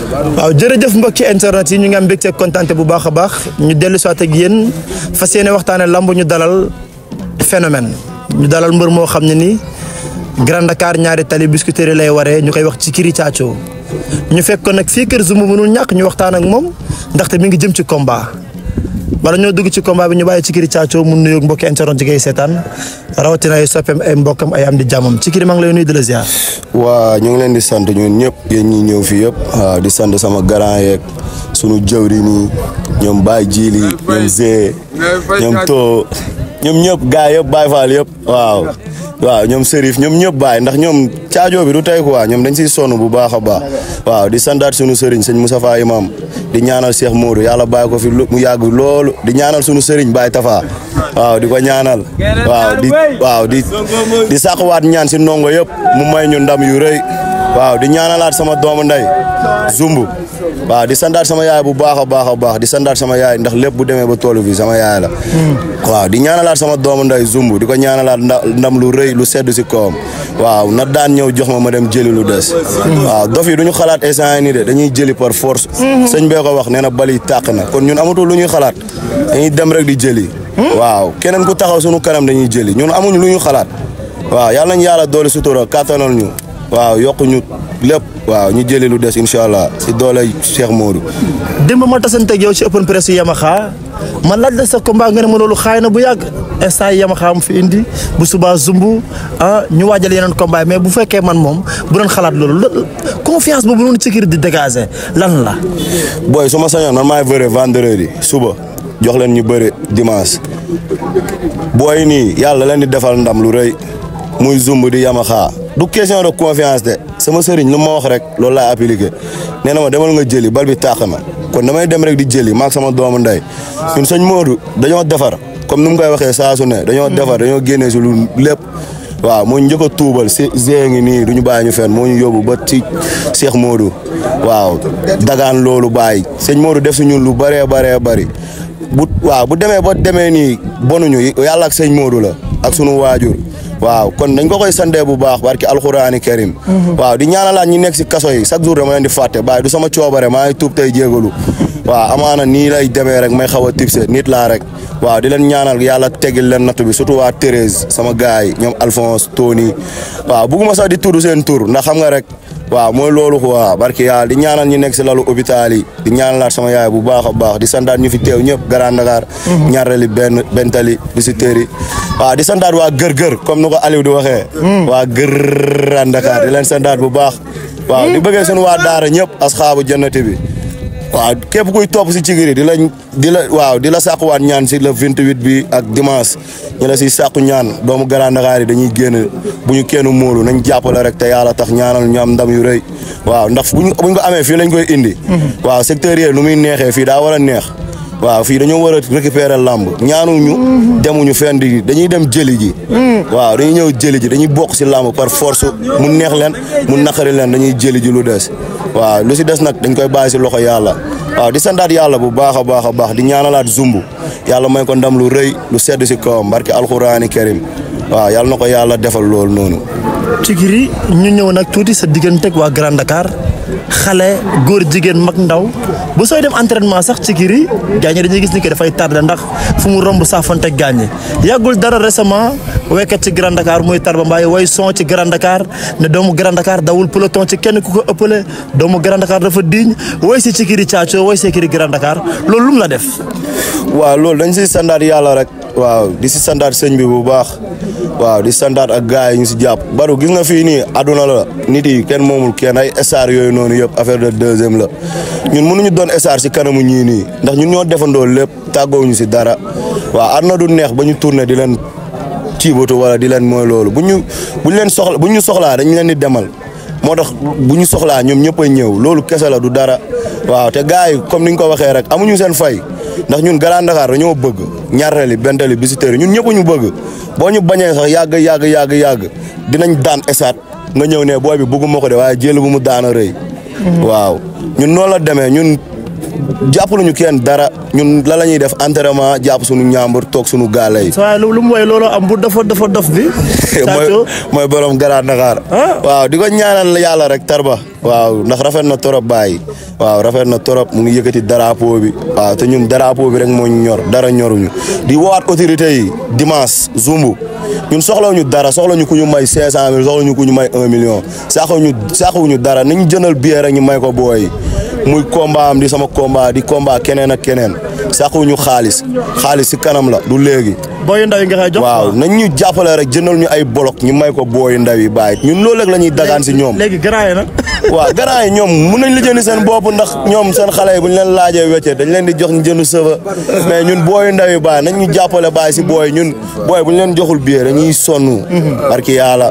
waaw jërëjëf mbokki internet yi ñu ngi am mbégte kontaante bu baax a baax ñu dellu soit ak yéen fas yéene waxtaane lamb ñu dalal phénomène ñu dalal mbër moo xam ne ni Grand Dakar ñaari tali biscuiterie lay waree ñu koy wax ci kiri Thiathio ñu fekk ko nag fii kër Zumbu mënul ñàkk ñu waxtaan ak moom ndaxte mi ngi jëm ci combat wala ñoo dugg ci combat bi ñu bàyyi ci kiri Thiathio mu nuyoog mbokki internet yi koy seetaan rawatina ay soppeem ay mbokkam ay am di jàmmam ci kiri maa ngi lay nuyu di la ziar. waa ñu ngi leen di sant ñun ñëpp yéen ñi ñëw fii yëpp waaw di sant sama grand yeeg sunu jëwri nii ñoom Baye Jili ñoom Zé ñoom To ñoom ñëpp gars yëpp Baye Fall yëpp waaw waaw ñoom Serif ñoom ñëpp Baye ndax ñoom caajoo bi du tey quoi ñoom dañ siy sonn bu baax a baax waaw di santaat sunu sëriñ sëñ Moustapha Imam di ñaanal Cheikh Modou yàlla bàyyi ko fi mu yàgg loolu di ñaanal sunu sëriñ Baye Tafa waaw di ko ñaanal waaw di waaw di di sàqwaat ñaan si ndongo yëpp mu may ñu ndam yu rëy waaw di ñaanalaat sama doomu nday Zumbu waaw di sandaat sama yaay bu baax a baax a baax di sandaat sama yaay ndax lépp bu demee ba toolu fi sama yaay la waaw di ñaanalaat sama doomu nday Zumbu di ko ñaanalaat ndam lu rëy lu sedd si kawam waaw na daan ñëw jox ma ma dem jëli lu des waaw dof yi du ñu xalaat instant yi nii de dañuy jëli par force sëñ bee ko wax nee na bali tàq na kon ñun amatul lu ñuy xalaat dañuy dem rek di jëli waaw keneen ku taxaw sunu kanam dañuy jëli ñun amuñu lu ñu xalaat waaw yàlla nañ yàlla doole sutura kàttanal ñu waaw yokku ñu lépp waaw ñu jëli lu des incha allah si doole Cheikh Modou. démb ma tasanteeg yow ci open press Yamaha ma laaj la sa combat nga ne ma loolu xaay na bu yàgg instant Yamaha mu fi indi bu subaa Zumbu ah ñu waajal yeneen combat mais bu fekkee man moom bu doon xalaat loolu confiance boobu noonu ci kër di dégager lan la. booy su ma sañoon man maay bëre vendredi suba jox leen ñu bëre dimanche booy nii yàlla leen di defal ndam lu rëy muy Zumbu di Yamaha. du question de confiance de sama sëriñ lu ma wax rek loolu laay appliqué nee na ma demal nga jëli bal bi tàq na kon damay dem rek di jëli maag sama doomu ndey ñun sëñ Modou dañoo defar comme ni mu koy waxee saa su ne dañoo defar dañoo génnee si lu lépp waaw moo njëkk a tuubal si Zé ngi nii du ñu bàyyi ñu fenn moo ñu yóbbu ba ci Cheikh Modou waaw dagaan loolu bàyyi sëñ Modou def si ñun lu bëree bëree bëri bu waaw bu demee ba demee nii bonuñu yàlla ak sëñ Modou la ak sunu waajur waaw kon dañ ko koy sandee bu baax barki alxuraani karim waaw di ñaanalaat ñi nekk si kaso yi chaque jour dama leen di fàtte bàyyi du sama coobare maa ngi tuub tey jégalu waaw amaana nii lay demee rek may xaw a tipse nit laa rek waaw di leen ñaanal yàlla tegil leen nattu bi surtout waa Thérèse sama gars yi ñoom Alphonse Tony waaw bugguma sax di tudd seen tur ndax xam nga rek waaw mooy loolu quoi barki yàlla di ñaanal ñi nekk si lalu hôpital yi di ñaanalaat sama yaay bu baax a baax di sandaat ñu fi teew ñëpp Grand Dakar ñaarali benn bentali di si téeri waaw di sandaat waa gër-gër comme ni ko Aliou di waxee waa Grand Dakar di leen sandaat bu baax waaw di bëggee suñu waa daara ñëpp asxaabu jannati bi waaw képp kuy topp si cigiri di la di la waaw di la sàkkuwaat ñaan si le 28 bi ak dimanche ñu la si sàkku ñaan doomu Grand Dakar yi dañuy génn bu ñu kenn móolu nañ jàppale rek te yàlla tax ñaanal ñu am ndam yu rëy waaw ndax buñ buñ ko amee fii lañ koy indi waaw secteur yi nu muy neexee fii daa war a neex waaw fii dañoo war a récupérer lamb ñaanuñu demuñu fenn di dañuy dem jëli ji waaw dañuy ñëw jëli ji dañuy bokk si lamb par force mu neex leen mu naqari leen dañuy jëli ji lu des waaw lu si des nag dañ koy bàyyi si loxo yàlla waaw di sandaat yàlla bu baax a baax a baax di ñaanalaat zumbu yàlla may ko ndam lu rëy lu sedd si kawam barki alxuraani karim waaw yàlla na ko yàlla defal loolu noonu Cikiri ñu ñëw nag tuuti sa digganteeg waa Grand Dakar xale góor jigéen mag ndaw bu sooy dem entraînement sax Cikiri gaañ dañuy gis ni que dafay tardé ndax fu mu romb saafanteeg gaañ yàggul dara récemment waykat ci Grand Dakar muy Tarba Mbaye way son ci Grand Dakar ne doomu Grand Dakar dawul peloton ci kenn ku ko ëppale doomu Grand Dakar dafa diñ way si Cikiri Thiathio way si Cikiri Grand Dakar loolu lu mu la def. waaw loolu dañ si sandaat yàlla rek waaw di si sandaat sëñ bi bu baax waaw di sandaat ak gars yi ñu si jàpp baru gis nga fii nii àdduna la nit yi kenn moomul kenn ay star yooyu noonu yëpp affaire de deuxième la ñun mënuñu doon star si kanamu ñii nii ndax ñun ñoo defandoo lépp tàggoowuñu si dara waaw àdduna du neex ba ñu tourné di leen ciibatu wala di leen mooy loolu bu ñu bu ñu leen soxla bu ñu soxlaa dañ leen di demal moo tax bu ñu soxlaa ñoom ñëpp a ñëw loolu kese la du dara waaw te gars yi comme ni ñu ko waxee rek amuñu seen fay ndax ñun Grand Dakar dañoo bëgg ñaareel bentali visiteurs ñun ñëpp ñu bëgg boo ñu bañee sax yàgg yàgg yàgg yàgg dinañ daan esaat nga ñëw ne booy bi bëgguma ko de waaye jël bu mu daan a rëy. waaw ñun noonu la demee ñun jàppaluñu kenn dara ñun la la ñuy def entraînement jàpp suñu ñaambur toog suñu gaale yi. waaye lu mu woy loolu am bu dafa dafa dof bi. mooy mooy borom Grand Dakar. waaw di ko ñaanal yàlla rek tarba. waaw ndax rafet na torop bàyyi. waaw rafet na torop mu ngi yëkkati drapeau bi. waaw te ñun drapeau bi rek moo ñu ñor dara ñoruñu di woowaat autorité yi dimanche zumbu ñun soxlawuñu dara soxlawuñu ku ñu may 500000 soxlawuñu ku ñu may 1 million. saxuñu saxuñu dara nañu jëndal billet rek ñu may ko booy muy combat am di sama combat di combat keneen ak keneen saxuñu xaalis xaalis si kanam la du léegi. booy ndaw yi nga xay jox waaw nañ ñu jàppale rek jëndal ñu ay bolok ñu may ko booy ndaw yi bàyyi ñun loolu rek la ñuy dagaan si ñoom. léegi grand yi nag. waaw grand yi ñoom mun nañ lijjanti seen bopp ndax ñoom seen xale yi bu ñu leen laajee wecce dañ leen di jox ñu jënd sëfa mais ñun booy ndaw yi bàyyi nañ ñu jàppale bàyyi si booy ñun booy bu ñu leen joxul billet dañuy sonn. barki yàlla.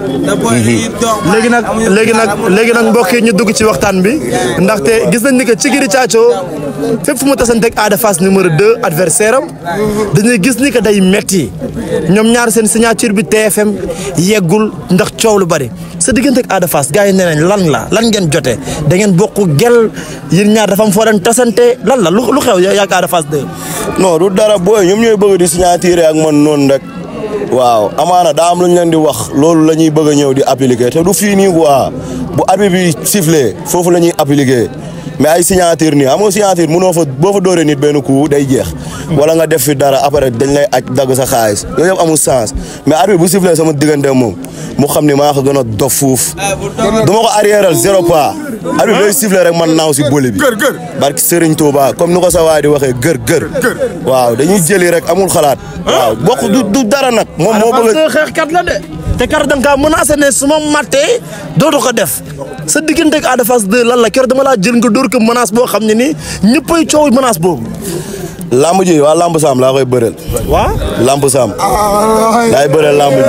léegi nag léegi nag léegi nag mbokk yi ñu dugg ci waxtaan bi ndaxte gis nañ ni que Cikiri Caacoo fépp fu mu tasanteeg Ada Fass numéro 2 adversaire am dañuy gis ni que day metti ñoom ñaar seen signature bi TFM yeggul ndax coow lu bari sa diggante ak Ada Fass gars yi nee nañ lan la lan ngeen jote da ngeen bokk gel yéen ñaar dafa am foo leen tasante lan la lu xew yaa ak Ada Fass 2. non du dara booy ñoom ñooy bëgg di signature ak man noonu rek. waaw amaana daa am lu ñu leen di wax loolu la ñuy bëgg a ñëw di appliquer te du fii nii quoi bu arbitre bi sifflé foofu la ñuy appliquer mais ay signature nii xam nga signature mënoo fa boo fa dóoree nit benn coup day jeex. wala nga def fi dara après dañ lay aj dagg sa xaalis yooyu yëpp amul sens mais arbitre bu sifflé sama diggante moom mu xam ni maa ko gën a dof fuuf dama ko arrièreal zéro pas arbitre day sifflé rek man naaw si bëli bi. barki Serigne Touba comme ni ko sa waay di waxee gër gër. waaw dañuy jëli rek amul xalaat. waaw bokk du du dara nag. moom moo bëgg a xeexkat la de. te kar da nga kaa menacé ne su ma mattee dootu ko def sa diggante ak Ada Fass 2 lan la keroog dama laa jël nga dóor ko menace boo xam ne nii ñëppay coow menace boobu. lamb ji waa lamb saam laa koy bëreel. waaw lamb saam. laay bëreel lamb ji.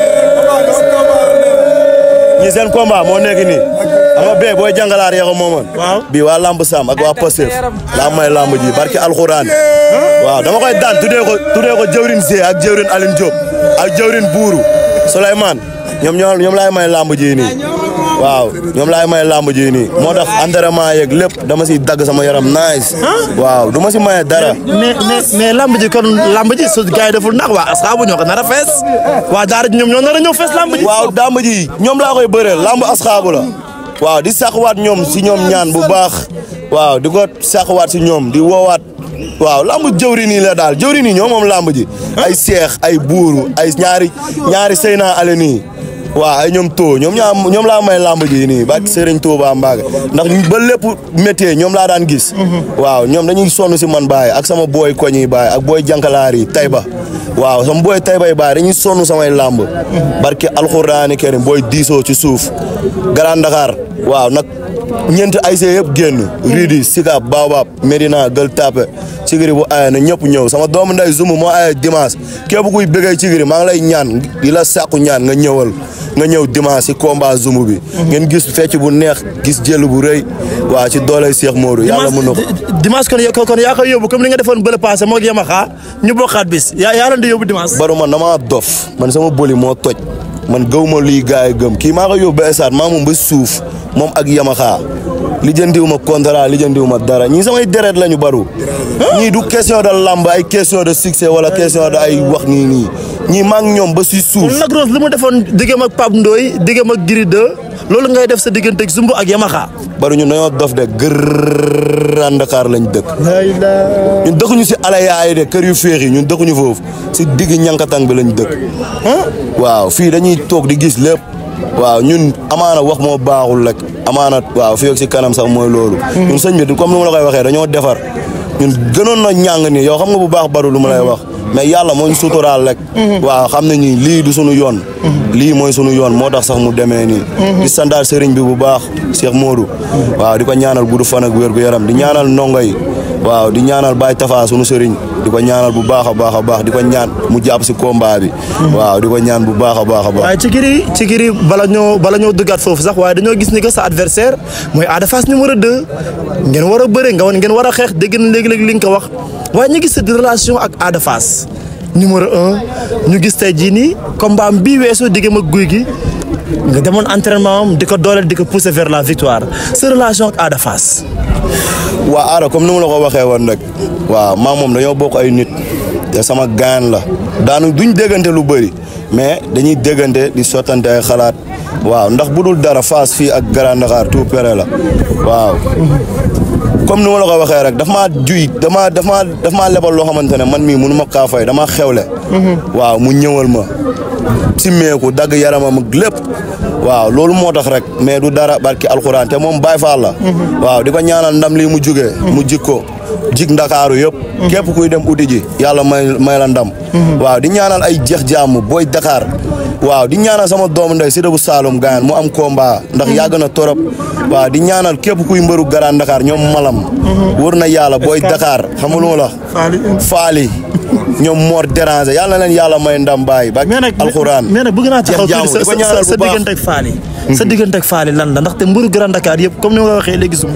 ñi seen combat moo nekk nii. xam nga bee booy jàngalaar yee ko moomoon. waaw bii waa lamb saam ak waa Pastef laa may lamb ji barki alxuraan. waaw dama koy daan tuddee ko tuddee ko jëwrin Zé ak jëwrin Aline Diop ak jëwrin Buuru Souleymane ñoom ñoo ñoom laay may lamb ji nii. waaw ñoom laay may lamb ji nii moo tax entraînement yeeg lépp dama si dagg sama yaram nice. waaw du ma si maye dara. mais mais mais lamb ji kon lamb ji su gars yi deful ndax waa asxaabu ñoo ko nar a fees waa daara ji ñoom ñoo nar a ñëw fees lamb ji. waaw lamb ji ñoom laa koy bëreel lamb asxaabu la. waaw di saxwaat ñoom si ñoom ñaan bu baax waaw di ko saxwaat si ñoom di woowaat waaw lamb jëwri nii la daal jëwri nii ñoom moom lamb ji ay seex ay buuru ay ñaari ñaari seyna ale nii waaw ay ñoom too ñoom ñaa ñoom laa may lamb ji nii ba Serigne Touba Mbaga ndax ba lépp métier ñoom laa daan gis waaw ñoom dañuy sonn si man baay ak sama booy koñ yi baay ak booy jankalaar yi Tayba waaw sama booy Tayba yi baay dañuy sonn samay lamb barke alxuraani karim booy diisoo ci suuf Grand Dakar waaw nag ñeenti ayse yëpp génn Ridi Sicap Baobab Medina Gueule Tapée Cikiri bu aye na ñëpp ñëw sama doomu nday Zoum moo aye dimanche képp kuy bëggee Cikiri maa ngi lay ñaan di la sàkku ñaan nga ñëwal nga ñëw dimanche si combat Zoum bi ngeen gis fecc bu neex gis jël bu rëy waaw ci dooley Cheikh Modou yàlla mën na ko dimanche kon kon yaa koy yóbbu comme ni nga defoon bële passé moo yema xaa ñu bokkaat bis yaa yaa leen di yóbbu dimanche baru man damaa dof man sama boli moo toj man gëw ma luy gars yi gëm kii maa ko yóbbu ba esaat maa moom ba suuf moom ak yamaxaa lijjantiwu ma contrat lijjantiwu ma dara ñii samay deret lañu baru ñii du question de lamb ay question de succès wala question de ay wax nii nii ñii maa ngi ñoom ba si suuf. Lac Rose li mu defoon diggam ak Pape Ndoye diggam ak Gris 2 loolu ngay def sa diggante ak Zumbu ak Yamaha. baru ñun dañoo dof de Grand Dakar lañ dëkk. ñun dëkkuñu si alayaay de kër yu féex yi ñun dëkkuñu foofu si digg ñankatang bi lañ dëkk. waaw fii dañuy toog di gis lépp. waaw ñun amaana wax moo baaxul rek amaana waaw fii ak si kanam sax mooy loolu. ñun sëñ bi comme ni ma la koy waxee dañoo defar ñun gënoon na ñàng ni yow xam nga bu baax baru lu ma lay wax mais yàlla moo ñu suturaal rek. waaw xam nañ ni lii du sunu yoon. lii mooy sunu yoon moo tax sax mu demee nii. di sandaal sëriñ bi bu baax Cheikh Modou. waaw di ko ñaanal gudd fan ak wér gu yaram di ñaanal ndongo yi waaw di ñaanal Baye Tafa sunu sëriñ di ko ñaanal bu baax a baax a baax di ko ñaan mu jàpp si combat bi. waaw di ko ñaan bu baax a baax a baax. waaye Cikiri Cikiri bala ñoo bala ñoo duggaat foofu sax waaye dañoo gis ni que sa adversaire mooy Ada Fass numéro 2 ngeen war a bëre nga woon ngeen war a xeex dégg na léegi-léegi li nga ko wax waaye ñu gis sa relation ak Ada Fass numéro 1 ñu gis tey jii nii combat bii weesu diggam ak guy gi nga demoon entraînement am di ko dooleel di ko pousser vers la victoire sa relation ak Ada Fass. waa Ada comme ni ma la ko waxee woon rek waaw maa moom dañoo bokk ay nit te sama gaan la daanu duñ déggante lu bëri mais dañuy déggante di sottante ay xalaat waaw ndax bu dul dara Fass fii ak Grand Dakar tout près la waaw. comme ni ma la ko waxee rek daf maa juy dama daf maa daf maa lebal loo xamante ne man mii mënu ma kaa fay dama xewle. waaw mu ñëwal ma. simmeeku dagg yaramam ak lépp. waaw loolu moo tax rek mais du dara barki alxuraan te moom Baay Faal la. waaw di ko ñaanal ndam lii mu jugee. mu jik ko jik ndakaaru yëpp. képp kuy dem uti ji yàlla may may la ndam. waaw di ñaanal ay jeex jàmm booy Dakar. waaw di ñaanal sama doomu ndey Sida bu Saalum gaan mu am combat ndax yàgg na torop waaw di ñaanal képp kuy mbëru Grand Dakar ñoom malam wër na yàlla booy Dakar xam nga lu ma la faali ñoom moor déranger yàlla na leen yàlla may ndam baay ba alxuraan mais nag bëgg naa taxaw jeex jàmm di ko ñaanal sa bu baax diggante ak faali sa diggante ak faali lan la ndaxte mbëru Grand Dakar yëpp comme ni ma ko waxee léegi sumb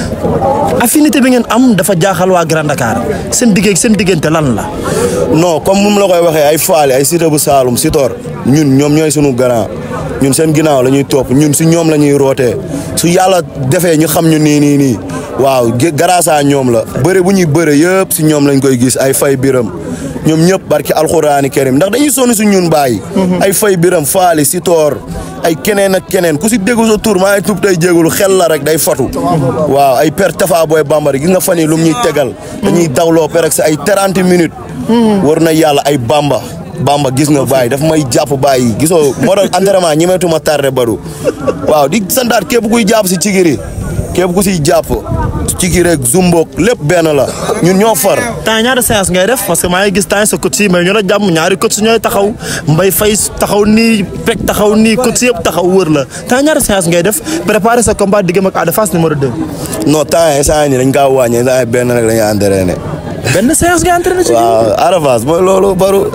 affinité bi ngeen am dafa jaaxal waa Grand Dakar seen digg seen diggante lan la non comme mu la koy waxee ay faali ay Sida bu Saalum Sitor ñun ñoom ñooy sunu grand ñun seen ginnaaw la ñuy topp ñun si ñoom la ñuy rootee su yàlla defee ñu xam ñu nii nii nii waaw garaasaa ñoom la bëre bu ñuy bëre yëpp si ñoom lañ koy gis ay fay biram ñoom ñëpp barki alxuraani karim ndax dañuy sonn si ñun bàyyi ay fay biram faali si toor ay keneen ak keneen ku si déggu sa tur maa ngi tub tey jégalu xel la rek day fatu waaw ay per tafa booy bambara gis nga fan yi lu mu ñuy tegal dañuy dawloo per ak ay 30 minutes war na yàlla ay bamba bamba gis nga bàyyi daf may jàpp bàyyi gisoo moo doon entraînement ñemeetuma tardé baru waaw di santaat képp kuy jàpp si cigiri képp ku siy jàpp cigiri rek zumboog lépp benn la ñun ñoo far temps ñaata séance ngay def parce que maa ngi gis temps sa coach yi mais ñu la jàmm ñaari coach ñooy taxaw mbay fay taxaw nii pek taxaw nii coach yëpp taxaw wër la temps ñaata séance ngay def préparer sa combat diggam ak Ada Fass numéro 2. non temps yi instant yii dañ kaa wàññi instant yii benn rek la ñuy entraîné benn séance ngay entraîné ci waaw Ada Fass mooy loolu baru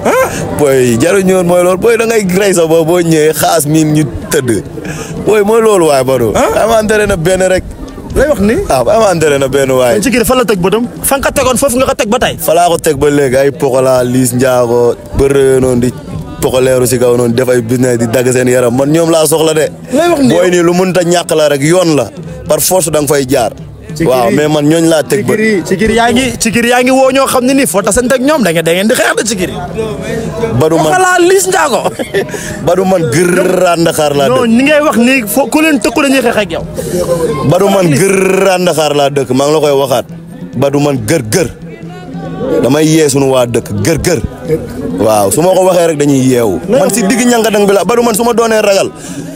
booy jaruñu woon mooy loolu booy da ngay rey sa boobu boo ñëwee xaas miin ñu tëdd booy mooy loolu waay baru ama entraîné benn rek lay wax ni ah ama entraîné benn waay ci kii fan la teg bëtam fan nga tegoon foofu nga ko teg ba tey. fa laa ko teg ba léegi ay pokola liis njaago bërë noonu di pokoleeru si kaw noonu def ay business di dagg seen yaram man ñoom laa soxla de lay wax ni booy nii lu mënta ñàkk la rek yoon la par force da nga fay jaar waaw mais man ñooñ laa teg ba ci kii yaa ngi ci kii yaa ngi woo ñoo xam ne nii foo tasante ak ñoom da ngeen da ngeen di xeex de ci kii. badu man xalaat Liss Ndiago. badu man gërëraa Ndakaar laa non dëkk ñi ngay wax nii foo ku leen tëkku dañuy xeex ak yow. badu man gërëraa Ndakaar laa dëkk maa ngi la koy waxaat badu man gër gër damay yee sunu waa dëkk gër gër waaw su ma ko waxee rek dañuy yeewu man si digg ñangadang bi la badu man su ma doonee ragal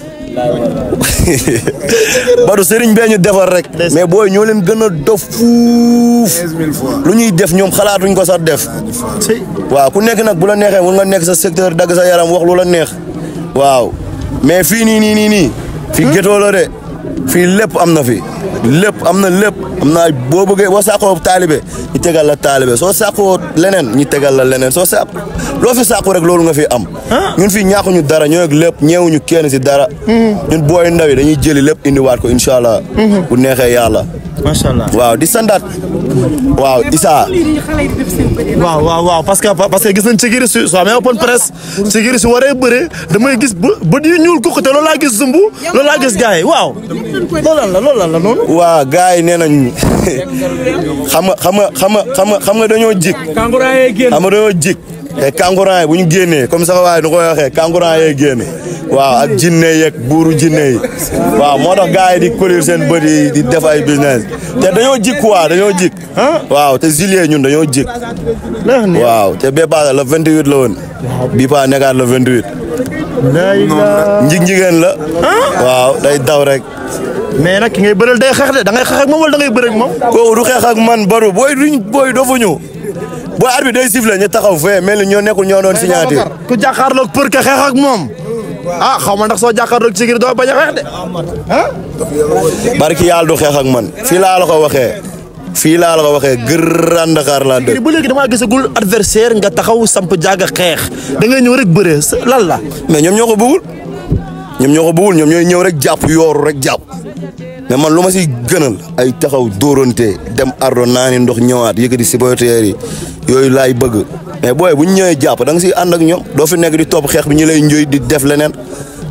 badu sëriñ bee ñu defar rek mais booy ñoo leen gën a dof fuuf lu ñuy def ñoom xalaatuñ ko sax def waaw ku nekk nag bu la neexee mun nga nekk sa secteur dagg sa yaram wax lu la neex waaw mais fii nii nii nii nii fii gétoo la de fii lépp am na fi lépp am na lépp am na boo bëggee boo sàqoo taalibe ñu tegal la taalibe soo sàqoo leneen ñu tegal la leneen soo sàq loo fi sàqu rek loolu nga fi am ñun fii ñàkkuñu dara ñoo ak lépp ñeewuñu kenn si dara ñun booy ndaw yi dañuy jëli lépp indiwaat ko incha allah bu neexee yàlla macha allah. waaw di sandaat waaw Issa waaw waaw waaw parce que parce que gis nañ ci giri su soo amee open press ci giri su waree bëre damay gis ba bët yu ñuul kooku te loolu laa gis zumbu loolu laa gis gars yi waaw. loolu lan la loolu lan la noonu. waa gars yi nee nañ xam nga xam nga xam nga xam nga xam nga dañoo jik xam nga dañoo jik te kankurang yi bu ñu génnee comme sax waaye nu koy waxee kankurang yee génne waaw ak jinne yeeg buuru jinne yi waaw moo tax gars yi di colir seen bët yi di def ay business te dañoo jik quoi dañoo jik waaw te juillet ñun dañoo jik waaw te bee paase le 28 la woon bii paa nekkaat le 28 njig njigéen la waaw day daw rek mais nag ki ngay bëreel day xeex de da ngay xeex ak moom wala da ngay bëre ak moom. kooku du xeex ak man baru booy duñ booy dofuñu booy arbitre day sifflé ñu taxaw fee mel ni ñoo nekkul ñoo doon signature ku jàkkaarloog për ka xeex ak moom. ah xaw ma ndax soo jàkkaarloog ci giri doo bañ a xeex de. barki yàlla du xeex ak man fii laa la ko waxee fii laa la ko waxee Grand Dakar laa dëkk ba léegi damaa gisagul adversaire nga taxaw samp jaaga xeex da ngay ñëw rek bëree lan la. mais ñoom ñoo ko bëggul ñoom ñoo ko bëggul ñoom ñooy ñëw rek jàpp yooru rek jàpp mais man lu ma si gënal ay taxaw dóorante dem ardo naani ndox ñëwaat yëkkati supporters yi yooyu laay bëgg mais booy bu ñu ñëwee jàpp da nga siy ànd ak ñoom doo fi nekk di topp xeex bi ñu lay njoy di def leneen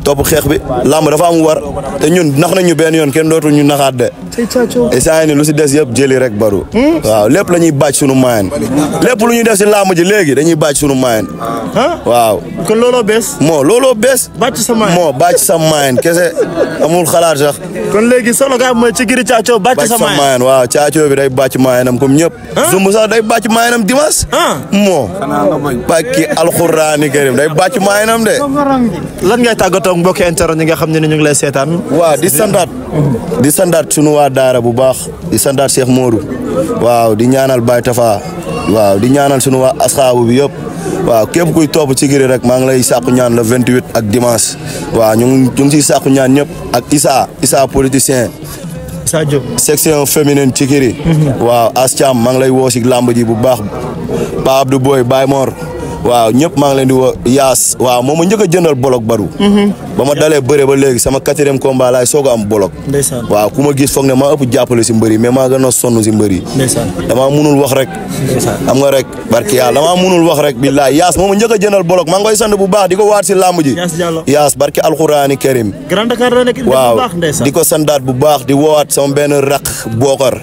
topp xeex bi làmb dafa am war te ñun nax nañ ñu benn yoon kenn dootul ñu naxaat de et saa ni lu si des yëpp jëli rek baru waaw lépp la ñuy bàcc sunu maayen lépp lu ñuy def si làmb ji léegi dañuy bàcc sunu maayen waaw kon looloo bees moo looloo bees bàcc sa maayen moo bàcc sa maayen kese amul xalaat sax kon léegi solo ga mooy ci giri caacoo bàcc bàcc sa sa maayen maayen waaw caacoo bi day bàcc maayenam comme ñëpp zumb sax day bàcc maayenam dimanche moo bàkki alxuraani karim day bàcc maayenam de lan ngay tàggatoo ak mbokki internet ñi nga xam ne ni ñu ngi lay seetaan waaw di sandaat di sandaat sunu waa daara bu baax di sandaat Cheikh Modou waaw di ñaanal Baye Tafa waaw di ñaanal sunu waa asxaabu bi yëpp waaw képp kuy topp ci giri rek maa ngi lay sàkku ñaan le 28 ak dimanche waaw ñu ngi ñu ngi siy sàkku ñaan ñëpp ak Issa Issa politicien Issa Diop section féminine ci kiri waaw As Thiam maa ngi lay woo si làmb ji bu baax Pa Abdou Boy Baye Mor waaw ñëpp maa ngi leen di woo Yaas waaw moom ma njëkk a jëndal bolok baru ba ma dalee bëre ba léegi sama quatrième combat laay soog a am bolok ndeysaan waaw ku ma gis foog ne maa ëpp jàppale si mbëri mais maa gën a sonn si mbëri ndeysaan damaa munul wax rek xam nga rek barki yàlla damaa munul wax rek billaay Yaas moom ma njëkk a jëndal bolok maa ngi koy sant bu baax di ko waat si làmb ji Yaas Diallo. Yaas barki alxuraani karim Grand Dakar la nekk bu waaw baax ndeysaan di ko sandaat bu baax di woowaat sama benn raq bookar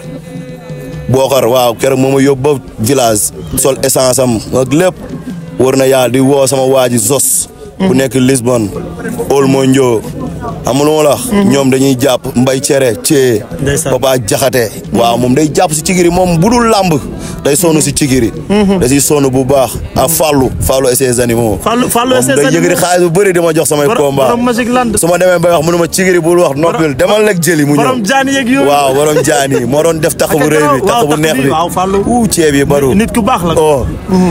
bookar waaw keroog moom ma yóbbu ba village sol essence am ak lépp wër na yàlla di woo sama waa ji Zos bu nekk Lisbonne ol moo njoo amul la ñoom dañuy jàpp mbay cere cee Ndeysaan. papa jaxate waaw moom day jàpp si cigiri moom bu dul làmb day sonn si cigiri da siy sonn bu baax a fàllu fàllu et ses animaux Fallou Fallou moom day yëgëri xaalis bu bëri di ma jox samay borom combat borom Magic Land su ma demee bay wax mënu ma cigiri bul wax noppil demal lekk jëli mu ñëw borom jaani yeeg yooyu waaw borom jaani moo doon def tax bu rëy bi tax bu neex bi waaw Fallou uu ceeb yi baru nit ku baax la oh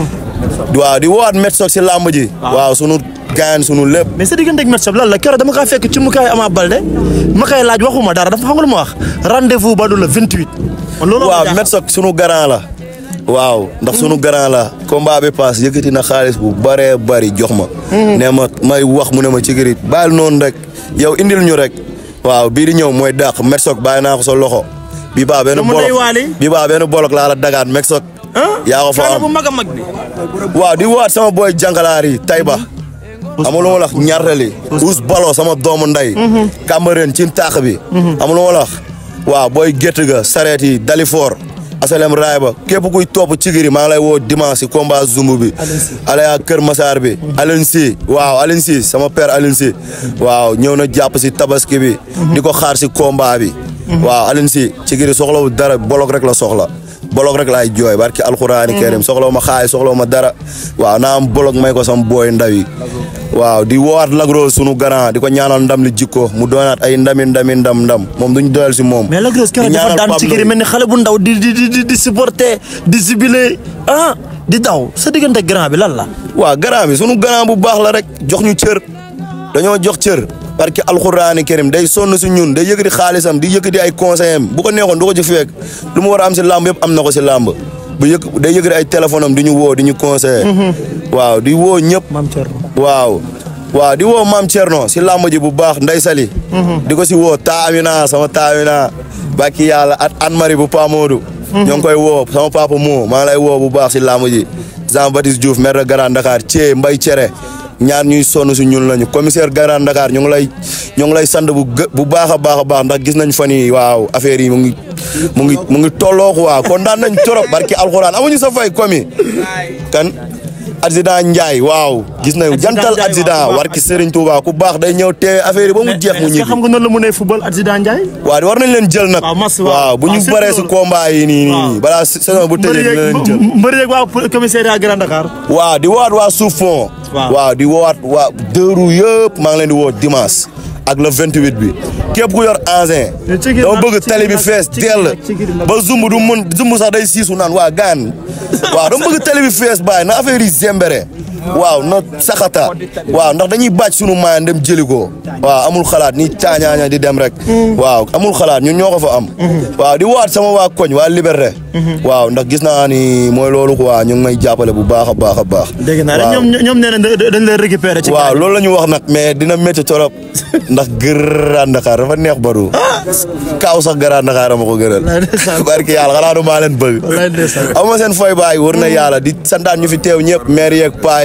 waaw di woowaat met soog si làmb ji waaw sunu gaayan sunu lépp mais sa diggante ak Met Shop lan la keroog dama kaa fekk ci mu kaay Ama Balde ma koy laaj waxuma dara dafa xam nga lu ma wax rendez-vous ba du le 28. man loolu waaw met soog sunu garant la waaw ndax sunu garant la combat bi paas yëkkati na xaalis bu bëree bëri jox ma ne ma may wax mu ne ma cigiri bàyyil noonu rek yow indil ñu rek waaw bii di ñëw mooy dàq met soog bàyyi naa ko sa loxo bi baa benn Dama bolok day waali. bi baa benn bolok laa la dagaat met soog yaa ko fa kaana am bu mag a mag bi. waaw di waat sama boy jàngalaar yi Tayba amul ma la ñaartali us balo sama doomu nday Cambérène ci taax bi amul ma la waaw booy gétt ga sareet yi Dalifor asalem raay ba képp kuy topp cigiri maa ngi lay woo dimanche si combat zumb bi alaya Kër Masaar bi Alioune Sy waaw Alioune Sy sama père Alioune Sy waaw ñëw na jàpp si tabaski bi di ko xaar si combat bi waaw Alioune Sy cigiri soxlawu dara bolok rek la soxla bolok rek laay jooy barki alxuraani karim soxlawu ma xaay soxlawu ma dara waaw naa am bolok may ko sama booy ndaw yi waaw di woowaat lagro sunu grand di ko ñaanal ndam li jikko mu doonaat ay ndami ndami ndam ndam moom duñ doyal si moom mais la grosse keroog di dafa ñaanal daan Pape ci giri Ndoye. mel ni xale bu ndaw di di di di di supporter di jubilé ah di daw sa diggante ak grand bi lan la. waaw grand bi sunu grand bu baax la rek jox ñu cër dañoo jox cër barki alxuraani karim day sonn si ñun day yëkkati xaalisam di yëkkati ay conseil am bu ko neexoon du ko ci fekk lu mu war a am si làmb yëpp am na ko si làmb bu yëkk day yëkkati ay téléphone am di ñu woo di ñu conseiller waaw di woo ñëpp maam Thierno. waaw waaw di woo maam Thierno si làmb ji bu baax Ndey Sali di ko si woo taamina sama taamina bàkki yàlla at an mari bu Pa Modou ñoo ngi koy woo sama papa moo maa ngi lay woo bu baax si làmb ji Jean Baptiste Diouf maire de Grand Dakar Thié Mbay Cere ñaar ñuy sonn si ñun lañu commissaire Grand Dakar ñu ngi lay ñu ngi lay sant bu gë bu baax a baax a baax ndax gis nañ fan yi waaw affaire yi mu ngi mu ngi mu ngi tolloo quoi kontaan nañ trop barki alxuraan amuñu sa fay komi kan adjudant Ndiaye waaw gis nañu jantal Ndiaye, adjudant waaw, war ki Serigne Touba ku baax day ñëw teewe affaire yi ba mu jeex mu est-ce que ñibbi xam nga noonu la mënee football adjudant Ndiaye. waaw war nañ leen jël nag waaw mas waaw. waaw bu waaw ñu surtout baree si loolu. combat yi nii waaw. nii balaa saison bu tëjee dina leen jël mbër yeeg waa commissariat Grand Dakar. waaw di woowaat waa suuf fond Waaw. waaw di woowaat waa deux roues yëpp maa ngi leen di woo dimanche ak le 28 bi képp ku yor engin Mais ci gir dama nag- bëgg ci tali gir bi nag- fees ci gir dell nag- ci gir nag- ba zumb du mën zumb sax day siisu naan waa gaan waaw dama bëgg tali bi fees bàyyi na affaire yi zembere waaw na saxata waaw ndax dañuy bàcc sunu maayan dem jëli ko waaw amul xalaat ni caañaaña di dem rek waaw amul xalaat ñun ñoo ko fa am waaw di waat sama waa koñ waa Liberté waaw ndax gis naa ni mooy loolu quoi ñu ngi may jàppale bu baax a baax a baax dégg naa rek waaw. ñoom ñoom nee nañ da- dañ leen récupérer ci waaw loolu la ñu wax nag mais dina métti torop ndax Grand Dakar dafa neex baru kaaw sax Grand Dakar ma ko gënal ndeysaan. barki yàlla xanaa du maa leen bëgg Wallaay ndeysaan. aw ma seen fooy baay wër na yàlla di santaan ñu fi teew ñëpp maire yeeg paa yi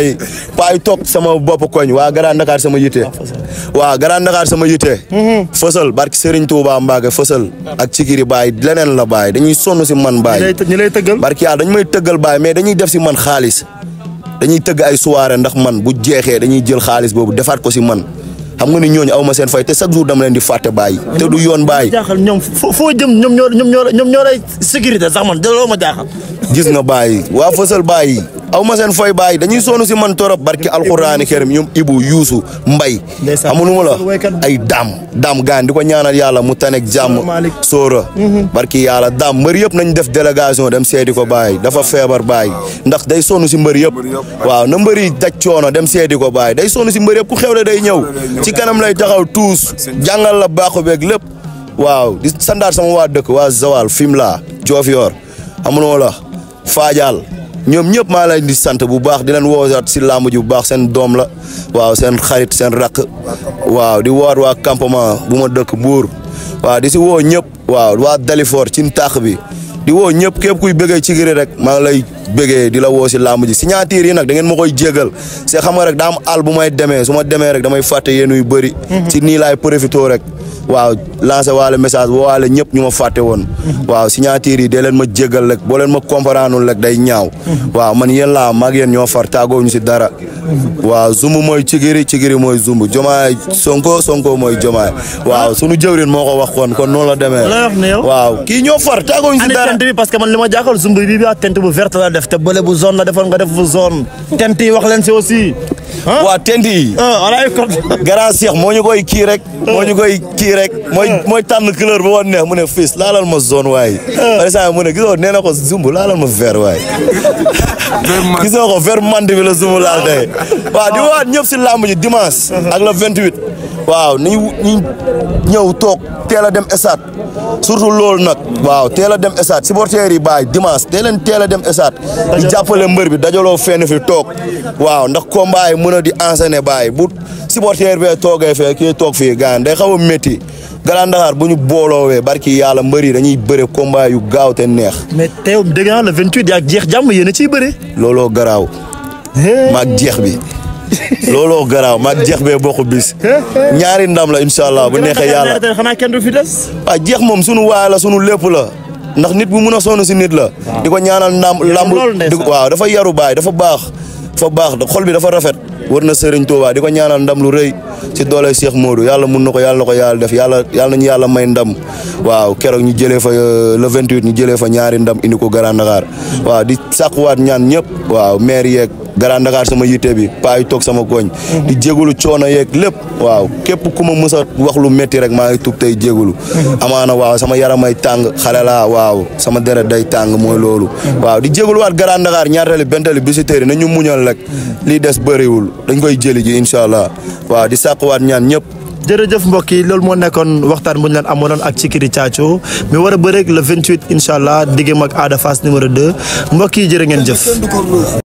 nii paa yi toog sama bopp koñ waa Grand Dakar sama yitte waa Grand Dakar sama yitte fësal barki Serigne Touba Mbacke fësal ak Cikiri Baye leneen la Baye dañuy sonn si man ñi Baye lay ñi lay tëggal. barki yàlla dañu may tëggal Baye mais dañuy def si man xaalis dañuy tëgg ay soirée ndax man bu jeexee dañuy jël xaalis boobu defaat ko si man xam nga ni ñooñu aw ma seen fay te chaque jour dama leen di fàtte Baye te du yoon Baye jaaxal ñoom foo foo jëm ñoom ñoo ñoom ñoo ñoom ñoo lay sécurité sax man looloo ma jaaxal. gis nga Baye waa fësal Baye aw ma seen fay Baye dañuy sonn si man torop barki alxuraani kerim ñoom Ibu Yuusu Mbay Ndeysaan. xamunu ma la Waykat bi. ay daam daam gaan di ko ñaanal yàlla mu tanek jàmm Malick. sóora barki yàlla daam mbër yëpp nañ def délégation dem seeti ko Baye dafa feebar Baye ndax day sonn si mbër yëpp waaw na mbër yi daj coono dem seeti ko Baye day sonn si mbër yëpp ku xewle day ñëw ci kanam lay taxaw tuus jàngal la baaxu beeg lépp waaw di sandaat sama waa dëkk waa Zawal Fimela Diofior amunoo la Fadial ñoom ñëpp maa leen di sant bu baax di leen woowaat si làmb ji bu baax seen doom la waaw seen xarit seen rakk waaw di woowaat waa campement bu ma dëkk Mbour waaw di si woo ñëpp waaw waa Dalifor ci taax bi di woo ñëpp képp kuy bëggee ci giri rek maa ngi lay bëggee di la woo si làmb ji signature yi nag da ngeen ma koy jégal c'est xam nga rek daa am àll bu may demee su ma demee rek damay fàtte yéen yu bëri ci nii laay profité rek waaw lancé waale message woo waale ñëpp ñu ma fàtte woon waaw signature yi dee leen ma jégal rek boo leen ma comprendre rek day ñaaw waaw man yéen laa mag yéen ñoo far tàggoo ñu si dara waaw zumb mooy cigiri cigiri mooy zumb jomaay sonko sonko mooy jomaay waaw sunu jëwrin moo ko wax kon kon noonu la demee la wax ne yow? waaw kii ñoo far tàggoo ñu si andi dara tent bi parce que man li ma jaaxal zumb bi bi tent bu verte la def te bële bu zone la defoon nga def bu zone tent yi wax leen si aussi. ah waa tent yi ah on a eu grand Cheikh moo ñu koy kii rek moo ñu koy kii rek mooy mooy tànn couleur bu woon neex mu ne fils laalal ma zone waaye par exemple mu ne gisoo nee na ko zumb laalal ma vert waaye gisoo ko vert mand bi la zumb laal tey waaw di waat ñëpp si làmb ji dimanche ak le 28 waaw ni ñu ñëw toog teel a dem stade surtout loolu nag waaw teel a dem stade supporters yi baay dimanche teel leen teel a dem stade di jàppale mbër bi dajaloo fenn fi toog waaw ndax combat yi mën a di enseigner baay bu supporter bee toogee fee kii toog fii gaan day xaw a métti Grand Dakar bu ñu booloowee barki yàlla mbër yi dañuy bëre combat yu gaaw te neex mais teew dégg naa le 28 yaa jeex jàmm yéen a ciy bëre. looloo garaaw maag jeex bi looloo garaaw maag jeex bee bokk bis ñaari ndam la incha allah bu neexee yàlla xanaa kenn du fi des. waaw jeex moom sunu waay la sunu lépp la ndax nit bu mun a sonn si nit la. di ko ñaanal ndam lamb loolu di ndeysaan. waaw dafa yaru baay dafa baax dafa baax xol bi dafa rafet war na Serigne Touba di ko ñaanal ndam lu rëy si doole Cheikh Modou yàlla mun na ko yàlla na ko yàlla def yàlla yàlla nañu yàlla may ndam waaw keroog ñu jëlee fa euh, le 28 ñu jëlee fa ñaari ndam indi ko Grand Dakar waaw di sàkkuwaat ñaan ñëpp waaw maire yeeg Grand Dakar sama yitte bi paa yi toog sama koñ di jégalu coono yeeg lépp waaw képp ku ma mës a wax lu métti rek maa ngi tub tey jégalu amaana waaw sama yaramay tàng xale laa waaw sama deret day tàng mooy loolu waaw di jégaluwaat Grand Dakar ñaareel bentali visiteurs yi nañu muñal rek lii des bëriwul dañ koy jëli ji incha allah waaw di sàkkuwaat ñaan ñëpp jërëjëf mbokk yi loolu moo nekkoon waxtaan bu ñu leen amoonoon ak Cikiri Thiathio mi war a bëreeg le 28 incha allah diggam ak Ada Fass numéro 2 mbokk yi jërë ngeen jëf.